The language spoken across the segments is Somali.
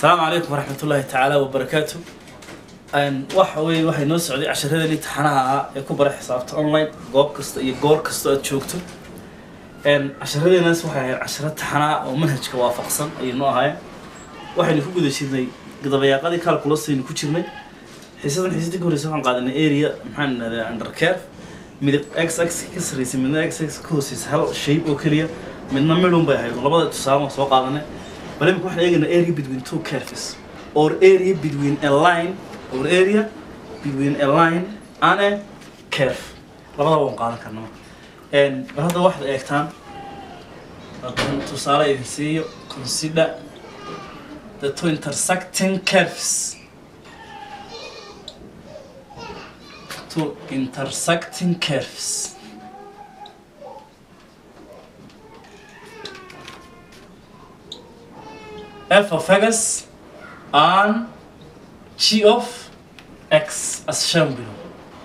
asalaamu calaykum waraxmat ullaahi tacaala wabarakaatu waxa weye waxay noo socday casharadeen imtixaanaha ahaa ee ku bara xisaabta online goob kasta iyo goor kasta aad joogto casharadeenaas waxay ahayd casharo taxanaa oo manhajka waafaqsan ayay noo ahaayeen waxaynu ku guda jirnay gadabayaaqadii calculusaynu ku jirnay xiisadan xiisadii ka horeysa waxaan qaadanay area maxaan idhahdaa undercare midab x x ka sarreysay midna x x ka hooseysa hal shape oo keliya midna midhun bay ahayd labada tusaale waan soo qaadanay bal imika waxaan eegaynaa area between two curves or area between a line or area between a line and a curve labada waan qaadan karnaa bal hadda waxaad eegtaan haddaan tusaale idin siiyo consider the two intersecting curves two intersecting curves f of x and g of x as shown below.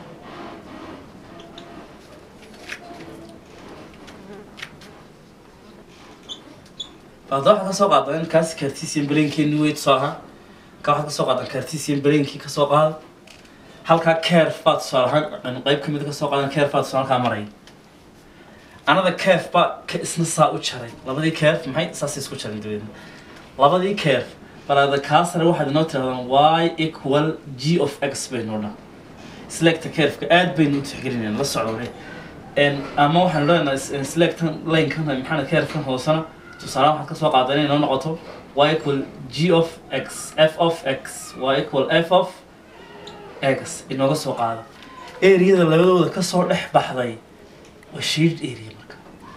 Hadda waxaan kasoo qaadan kaas cartesian brainkeeni wey tusaalaha ka waxaad kasoo qaadan cartesian brainkii kasoo qaada halkaa curve baa tusaale ahaan qayb kamid kasoo qaadan curve baa tusaale halkaa maraya anada curve baa ka isna saa u jaray labadii curve maxay saas isku jaray dabeedna labadii curve balaada kaa sare waxaad inoo tirahdaan y equal g of x baynu dhan selecta curveka aad baynu u tixgelinayna la socdo wale ama waxaan leenahay selectan lanekan maxaa curvekan hoosena tusaale waxaad kasoo qaadan inay noo noqoto y equal g of x f of x y equal f of x inooga soo qaado areada labadooda kasoo dhex baxday waa shaded area marka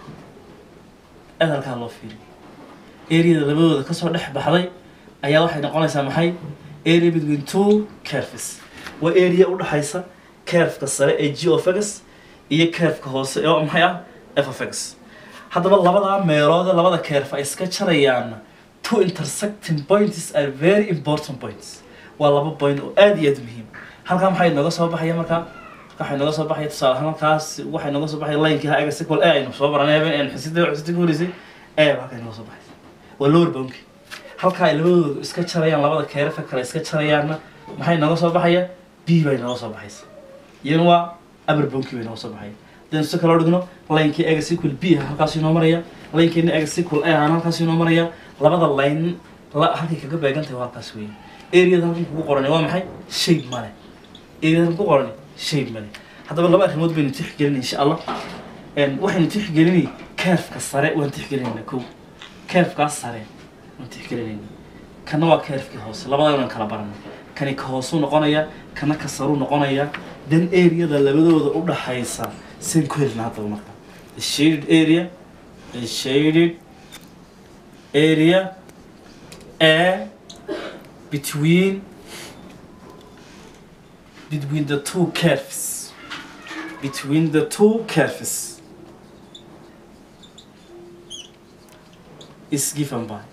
aad halkaa loo fiiriyo areada labadooda kasoo dhex baxday ayaa waxay noqonaysaa maxay area between two curves waa area udhexaysa curveka sare ee g of x iyo curveka hoose oo maxay ah f of x haddaba labadaa meeloode labada curve ay iska jarayaan two intersecting points are very important points waa laba point oo aad iyo aad muhiim halkaa maxay nooga soo baxaya markaa waxay nooga soo baxaya tusaale ahaan halkaas waxay nooga soo baxaya linekii ha egas equal a aynu soo baranay habeen aynu xisida xisida ka horeysay a baa halkaa nooga soo baxaysa waa lower boundki halkaa ay labadooda iska jarayaan labada keerafa kale iska jarayaanna maxay nooga soo baxaya b bay nooga soo baxaysa iyana waa upper boundki bay nooga soo baxaya hadaynu si kaloo dhigno linekii egas equal b ha halkaas inoo maraya linkeena egas equal a hana halkaas inoo maraya labada line halkay kaga beegantahay waa halkaas weeye areada halkan kugu qoranay waa maxay shape male areada halkan ku qoranay shape male haddaba laba arrimood baynu tixgelinay insha allah waxaynu tixgelinay curveka sare waan tixgelinayna kow curvekaas sare waan tixgelinayna kana waa curvekii hoose labada waan kala baranay kani ka hoosuu noqonaya kana ka saruu noqonaya dan areada labadooda u dhaxaysa saan ku helina haddaba marka the shaded area the shaded area a between between the two curves between the two curves is given by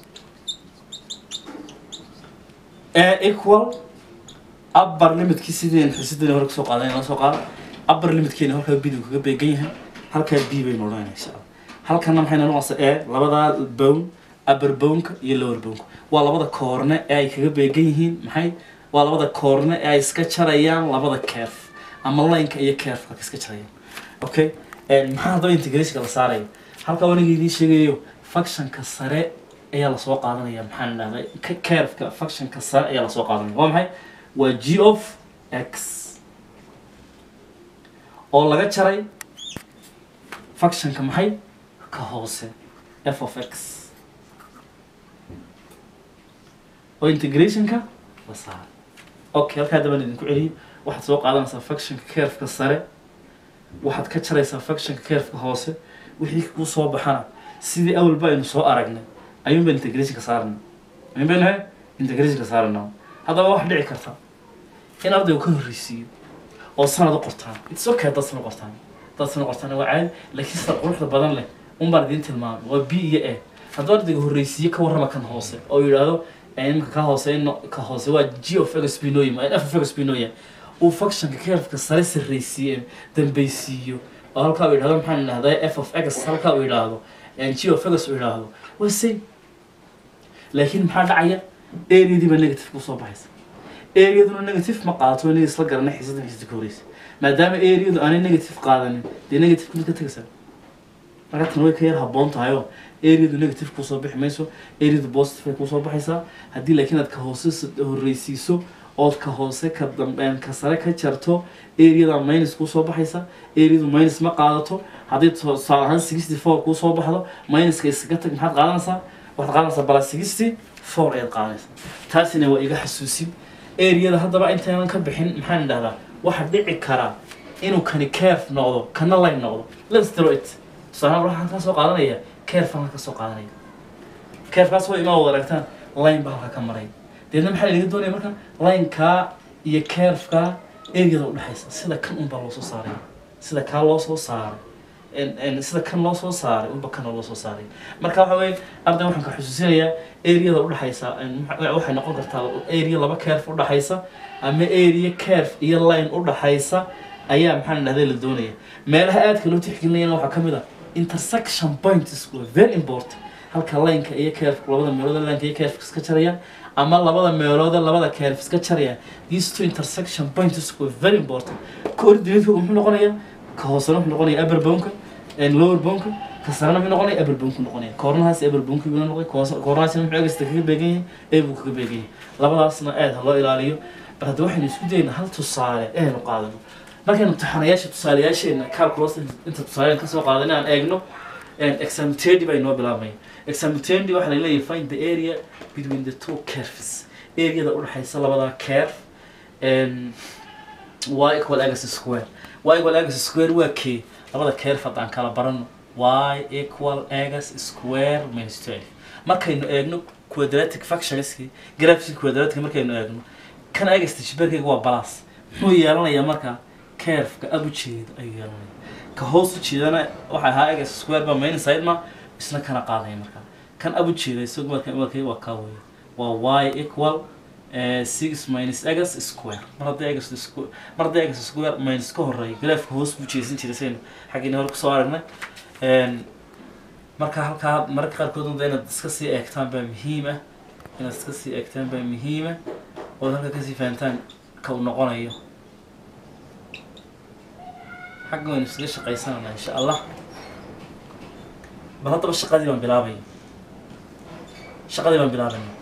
a equal upper limitkii sideen xisideen hore kasoo qaadan la soo qaada upper limitkeena halkaa bidu kaga beegan yahay halkaa b baynu odhanayna insha allah halkana maxay noqonaysaa e labadaa bone upper boneka iyo lower boneka waa labada koorne ee ay kaga beegan yihiin maxay waa labada koorne ee ay iska jarayaan labada curve ama lineka iyo curveka iska jarayaan okay maxaa haddaba integrationka la saaraya halkaa waniga idiin sheegayo functionka sare ayaa lasoo qaadanaya maxaan idhahday curveka functionka sare ayaa lasoo qaadanaya waa maxay waa g of x oo laga jaray functionka maxay ka hoose f of x oo integrationka la saara okay halkaa dabaan idinku celiyo waxaad soo qaadanaysaa functionka curveka sare waxaad ka jaraysaa functionka curveka hoose wixii kuu soo baxana sidii awalba aynu soo aragnay ayuun baan integrationka saarana ayuun baynu he integrationka saarana haddaba wax dhici karta in ardaygu ka horreysiiyo oo sanad u qortaan it's okay haddaad sana qortaan haddaad sana qortaan waa caadi laakiin sida quruxda badan leh un baan idiin tilmaamay waa b iyo a hadduu ardayga horreysiiyo ka warrama kan hoose oo yidhaahdo imika ka hoose ka hoose waa g of x binoyim f of x binoyim uu functionka curveka sare sarreysiiye dambeysiiyo oo halkaa uu yidhahdo maxaan idhahdaa f of x halkaa uu yidhaahdo g of x uu yidhaahdo waa same laakiin maxaa dhacaya areadiiba negative kusoo baxaysa areaduna negative ma qaadato inaga isla garanay xiisadan xiisada ka horeysa maadaama areadu aanay negative qaadanin dee negative mid ka tegaysaa marka tan way ka yar habboon tahay oo areadu negative kusoo bixi mayso areadu positive ay kusoo baxaysaa haddii laakiin aad ka hoose horreysiiso ood ka hoose ka dambeyn ka sare ka jarto areada minus kusoo baxaysa areadu minus ma qaadato haddii tusaale ahaan sixty four kusoo baxdo minuska iskaga tag maxaad qaadanaysaa waxaad qaadanaysaa bala sixty four ayaad qaadanaysaa taasina waa iga xasuusin areada haddaba intaynan ka bixin maxaan idhahdaa waxa dhici karaa inuu kani caref noqdo kana line noqdo let's do it tusaale waxaan ka soo qaadanaya caref aan ka soo qaadanaya carefkaas waa imaa wada aragtaan line baa halka ka maray deedna maxaa laga doonaya marka lineka iyo carefka areada udhexaysa sida kan unbaa loo soo saaray sida kaa loo soo saaray sida kan loo soo saaray unba kana loo soo saaray marka waxa weye arday waxaan ka xusuusinayaa areada udhexaysa waxay noqon kartaa area laba caref udhexaysa ama area caref iyo line udhexaysa ayaa maxaan dhahday la doonaya meelaha aadka loo tixgelinayana waxaa kamid ah intersection points waa very important halka lineka iyo carefka labada meelood lineka iyo carefka iska jarayaan ama labada meelood labada caref iska jarayaan these two intersection points were very important coordinateku muxuu noqonayaa ka hoosena wuxuu noqonaya upper bonka lower bonka ka sarena muxuu noqonaya upper bonku noqonaya koornahaas upper bonka buu noqday koornahaasina muxuu egasta kaga beegan yahay ee buu kaga beegan yahay labadaasna aad ha loo ilaaliyo bal hadda waxaynu isku daynaa hal tusaale eenu qaadano markaynu imtixaanayaasha tusaalayaasheena calculus inta tusaaleyan kasoo qaadan inaan eegno examtedi baa inoo bilaabmaya examtedi waxaa laleeyahay find the area between the two curves areada udhexaysa labada curve y equal x square y equal x square waa kee labada curve haddaan kala barano y equal x square minus twelve markaynu eegno quadratic functionski graphski quadratic markaynu eegno kan egasta shibarkayga waa balas muxuu yeelanayaa marka carefka ab ujeeda ayuu yeelanaya ka hoos ujeedana waxa ahaa egas square ba main side ma isna kana qaadaya marka kan ab ujeeda isagu marka markay waa ka weeye waa y equal six minus egas square mar haddii egas square mar haddii egas square minus ka horeeya graafka hoos buu jeesan jiray saynu xaggiina hore kusoo aragnay marka halkaa mararka qaarkood unta inaad iska sii eegtaan baa muhiim ah inaad iska sii eegtaan baa muhiim ah ood halka kasii fahantaan ka uu noqonayo xagga waynu iskaga shaqaysananaa insha allah bal haddaba shaqadii baan bilaabaya shaqadii baan bilaabayna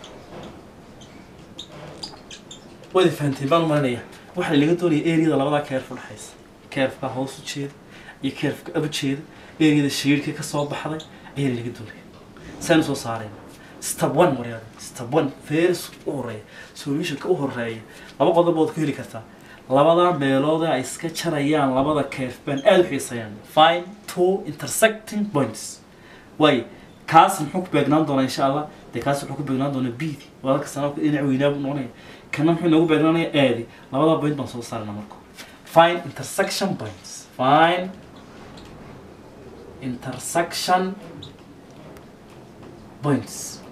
wada fahanteen baan umalinaya waxaa laga doonaya areada labadaa keerf udhexaysa keerfka hoos u jeeda iyo keerfka ab ujeeda areada shiirka kasoo baxday ayaa laga doonaya saynu soo saarayna step one waryaada step one feris u horeeya solutionka u horeeya laba qodob ood ku heli kartaa labada meelood ay iska jarayaan labada keef baan aada u xiisayaan fine two intersecting points way kaas muxuu ku beegnaan doonaa insha allah dee kaas wuxuu ku beegnaan doonaa bidi walaalka sanadka dhinac weynaa buu noqonaya kana muxuu noogu beegnaanaya aadi labada point baan soo saarana marka fine intersection points fine intersection points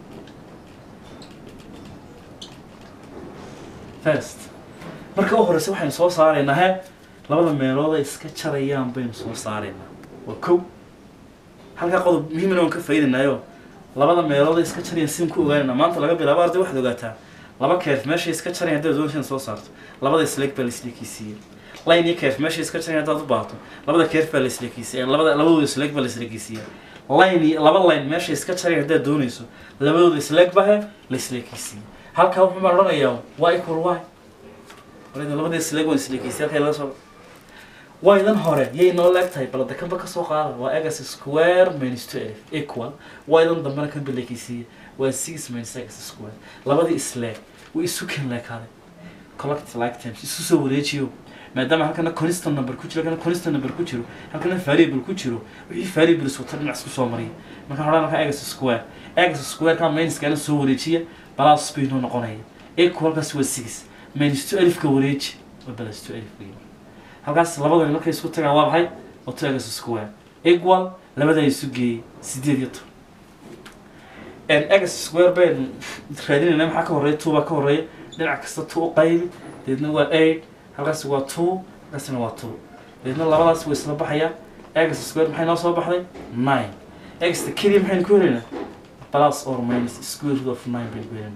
first marka u horeysa waxaynu soo saaraynaa he labada meelood ay iska jarayaan baynu soo saaraynaa waa kow halkaa qodob muhiimna waan ka faa'iidaynayo labada meelood ay iska jarayaan sidaan ku ogaanayna maanta laga bilaabo arday waxaad ogaataa laba keef meeshay iska jarayan haddaad doonaysa inaad soo saarto labada isleeg baa laisleekiisiiyey line iyo keef meeshay iska jarayan haddaad u baahato labada keef baa laisleekiisiiya labada labadooda isleeg baa laisleekiisiiya line iyo laba line meeshay iska jarayan haddaad doonayso labadooda isleeg baa he laisleekiisiiya halkaa wuxuu baan odhanayaa waa equal y labadii isleeg waan isleekiisay halkay laga soo waydan hore yay noo leeg tahay balada kanba kasoo qaada waa egas square minus two elf equal waydan dambena kanba leekeysiiya waa six minus egas square labadii isleeg way isu ken leekaaday collect like times isu soo wareejiyo maadaama halkana constant number ku jiro halkana constant number ku jiro halkana variable ku jiro wixii variables wata dhinac isku soo mariya marka hodhan halka egas square egas square ka minuskana soo wareejiya balas bay noo noqonaya equalkaas waa six minus two alifka wareeji waa balas two alif weyn halkaas labadani markay isku tagaan waa maxay waa two egas square equal labadaa isu geeyey sideed iyo toban egas square baynu raadinayna maxaa ka horeeya two baa ka horeeya dhinac kasta two u qaybi deedna waa eight halkaas waa two halkaasna waa two deedna labadaas way isla baxayaan egas square maxay noo soo baxday nine egasta keliya maxaynu ku helaynaa plus or minus square root of nine baynu ku helaynaa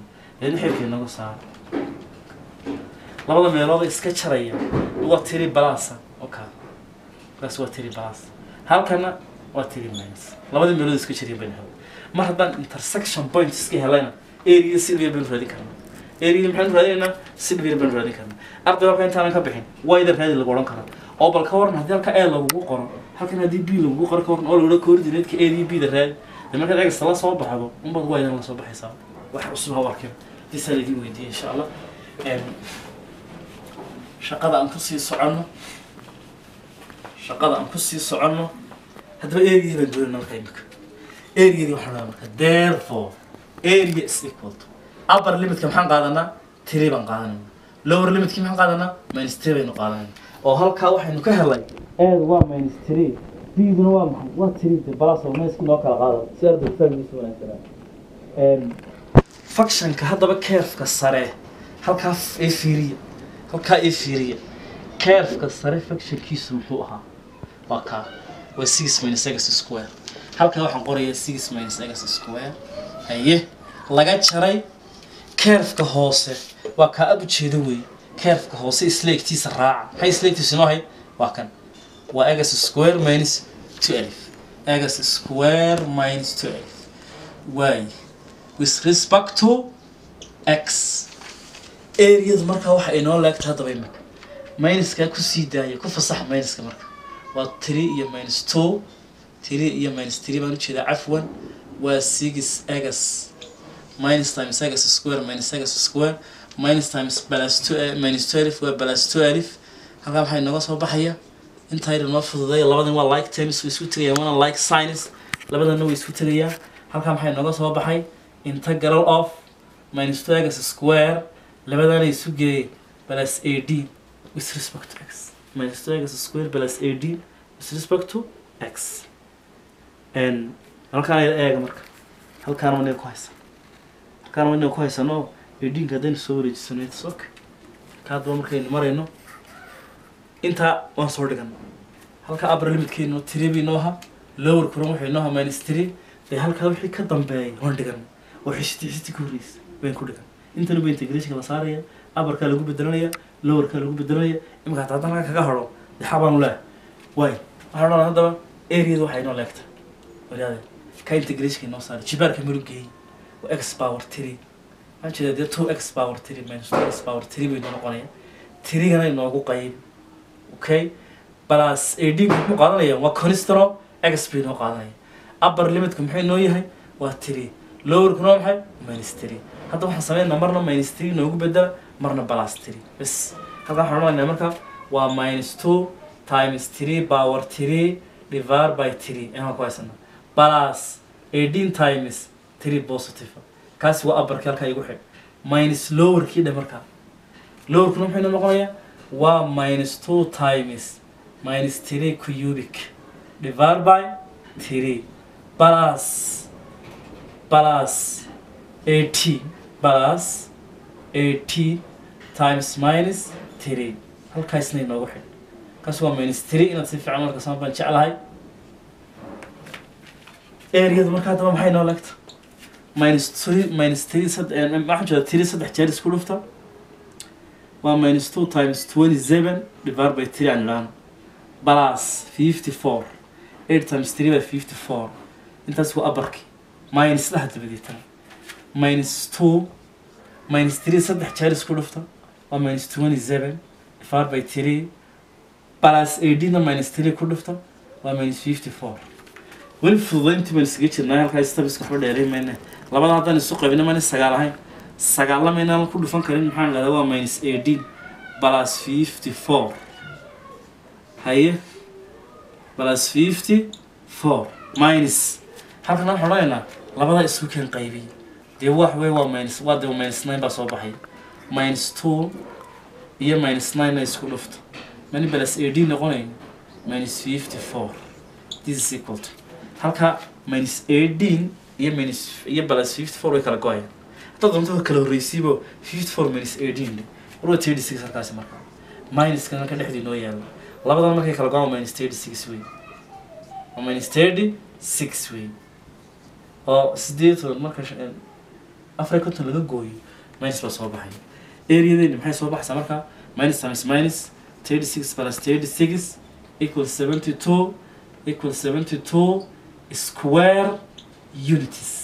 deedna xilka inagu saara labada meelood iska jaraya waa tiri balasa oka kaas waa tiri balasa halkana waa tiri minus labadii meelood iska jaraya bayna helay mar haddaan intersection point iska helayna area silvia baynu raadin karnaa area maxaynu raadinaynaa silvia baynu raadin karnaa arday halka intaanan ka bixin wayda raadi lagu odhan karaa oo bal ka waran haddii halka a lagugu qoro halkan haddii b lagugu qoro ka waran oo lagu coordinate-ka a iyo b da raadi dee markaad egasta la soo baxdo unbaad waydan la soo baxaysaa wax cusub ha arkin disaan idin weydiiya insha allah shaqada aan kusii soconno shaqada aan kusii soconno haddaba area baan doonayna marka imika areadii waxaan dhahaa marka therefore area is equal to upper limitka maxaan qaadanaa three baan qaadanayna lower limitkii maxaan qaadanaa minus three baynu qaadanayna oo halkaa waxaynu ka helay eedu waa minus three bduna waa maxay waa three de balas oo mayskii noo kala qaada si arday fahmigiisa wanaagsanaa functionka haddaba keefka sare halkaa ee fiiriya halkaa ee fiiriya keefka sare functionkiisu muxuu ahaa waa kaa waa six minus x square halkaa waxaan qorayaa six minus x square haye laga jaray keefka hoose waa kaa ab ujeedo wey keefka hoose isleegtiisa raaca maxay isleegtiisa inoo ahayd waa kan waa x square minus two alif x square minus two alif waay with respect to x areada markaa waxa inoo leegta haddaba imika minuska kusii daaya ku fasax minuska marka waa three iyo minus two three iyo minus three baan ujeedaa cafwan waa six x minus times x square minus x square minus times plus two minus two alif waa plus two alif halkaa maxaa inooga soo baxaya intayna noo fududeeya labadan waa like terms way isku tegayaan waana like science labadana way isku tegayaan halkaa maxaa inooga soo baxay integral of minus two x square labadana isu geeyay plus a d with respect to x minus two x square plus a d with respect to x n halkaan ayla eega marka halkaan waa ku haysan halkaan waa ku haysano a d-nka haddaynu soo wareejisano it's okay ka haddaba markaynu marayno intaa waan soo dhigano halka upper limitkeenu three bay noo ahaa lower kuran wuxuu inoo ahaa minus three dee halkaa wixii ka dambeeyay waan dhigano oo xisiti xisiti ka horreysa wayn ku dhigan intana ba integrationka la saaraya upperkaa lagu bedelanaya lowerkaa lagu bedelanaya imika hataa haddana kaga haro dee xabaanu leeh waay waxaan odhan haddaba areada waxay inoo leegta wadaade ka integrationka inoo saaray jibaarka maru geeyey waa x power three waxaan jeedaa dee two x power three minus two x power three bay inoo noqonaya tirigana inoogu qayb okay plus ad muxuu qaadanaya waa conistro x bay inoo qaadanaya upper limitka muxuu inoo yahay waa three lowerkuna waa maxay minus three hadda waxaan sameynaa marna minus three noogu bedela marna plus three bas halkaa waxaan odhanaynaa marka waa minus two times three power three divided by three inaan ku haysana plus eighteen times three positive kaasi waa upperkii halkaa igu xidh minus lowerkii dhe markaa lowerkuna muxuu inoo noqonayaa waa minus two times minus three cubic divided by three plus plus 80 plus 80 times minus 3 halkaasna inoogu xidh kaas waa minus 3 inaad si fiican marka sama baan jeclahay areada marka haddaba maxay noo legta minus 3 minus 3 sad waxaan jeeda 3 saddex jeer isku dhufta waa minus 2 times 27 divided by 3 aan idhaahno plus 54 8 times 3 by 54 intaas waa abarkii minus dhaha dabadeetana minus 2 minus 3 saddex jeer isku dhufta waa minus 27 divided by 3 plus 18 na minus 3 ku dhufta waa minus 54 weli fududayntii baan isaga jirnaa halkaa stabiska waxba dheeray mayne labada haddaan isu qaybina mayna sagaal ahayn sagaalla maynaan ku dhufan karin maxaan dhahdaa waa minus 18 plus 54 haye plus 54 minus halkan waxaan odhanaynaa labadaa isku keen qaybiy dee wax wey waa minus waa dee minus nine baa soo baxay minus two iyo minus nine na isku dhufto mani plus ad noqonayn minus fifty four this is equal to halka minus eighteen iyo minus iyo plus fifty four way kala go-ayaan haddaad doonto kala horreysiibo fifty four minus eighteen war waa thirty six halkaasi marka minuska halka dhexdii noo yaalo labadan markay kala go-aan minus thirty six wey waa minus thirty six wey oo sideed toban marka afar iyo konton laga gooyo minus baa soo baxaya areadeeni maxay soo baxaysaa markaa minus times minus thirty six plus thirty six equals seventy two equals seventy two square unities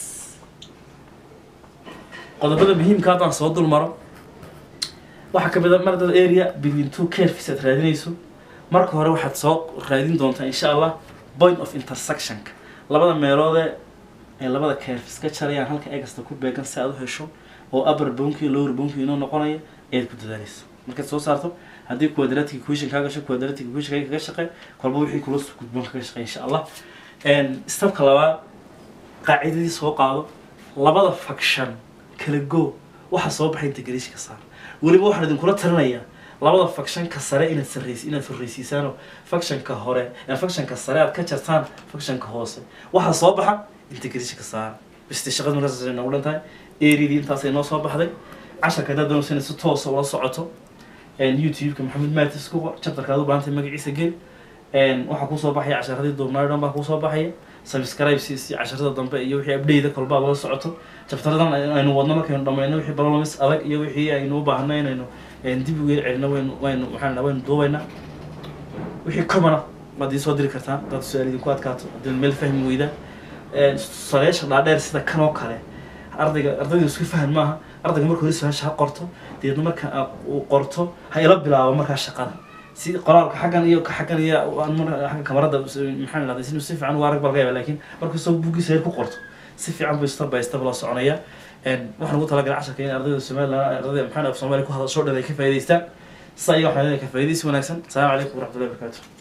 qodobada muhiimka haddaan soo dul maro waxaa ka mid a mardad area between two curves aad raadinayso marka hore waxaad soo raadin doontaa insha allah point of intersectionka labada meeloodee ay labada curves ka jarayaan halka egasta ku beegan si aad u hesho oo upper bounki iyo lower bounki inoo noqonaya ayaad ku dadaalaysa markaad soo saarto haddii quadratic equation kaa gasho quadratic equation kaga shaqey kolba wixii kula gudboon kaga shaqey insha allah stepka labaad qaacidadii soo qaado labada faction kala go waxa soo baxay integration ka saar weliba waxaan idinkula talinayaa labada factionka sare inaad sarreys inaad horreysiisaanoo factionka hore ee factionka sare aad ka jartaan factionka hoose waxaa soo baxa integration ka saar biste shaqada markaas ay noogu dhan tahay eridii intaasay noo soo baxday casharka haddaad doonaysa inaad si toosa ula socoto youtube-ka maxamed matis ku qor chapterka aad u baahantay magaciisa gel waxaa kusoo baxaya casharadii duubnaayo dhan baa kusoo baxaya subscribe si si casharada dambe iyo wixii update kolba lala socoto chapteradan aynu wadno markaynu dhamayno wixii problems adag iyo wixii aynu u baahno inaynu dib uga celino waynu waynu waxaan dhahaa waynu duubaynaa wixii commona waad ii soo diri kartaan dad su-aal idinku adkaato haddii meel fahmi weyda saleesha dhaadheer sida kan oo kale ardayga ardayda isku faham maaha ardayga marka hore su-aasha ha qorto deedna marka uu qorto ha ila bilaabo markaa shaqada si qoraalka xaggan iyo ka xaggan iyo xagga kamarada maxaan dhahday si si fiican u arag baa laga yaaba laakiin markuu soo buuggiisa heer ku qorto si fiican buu step by step loo soconaya waxaan ugu talagalay casharka in ardayda somaliland ardayda maxaan af soomaaliya ku hadasho dhan ay ka faa'idaystaan sa iyaga waxaan ka faa'iidaysi wanaagsan asalaamu calaykum waraxmatullahi wabarakaatu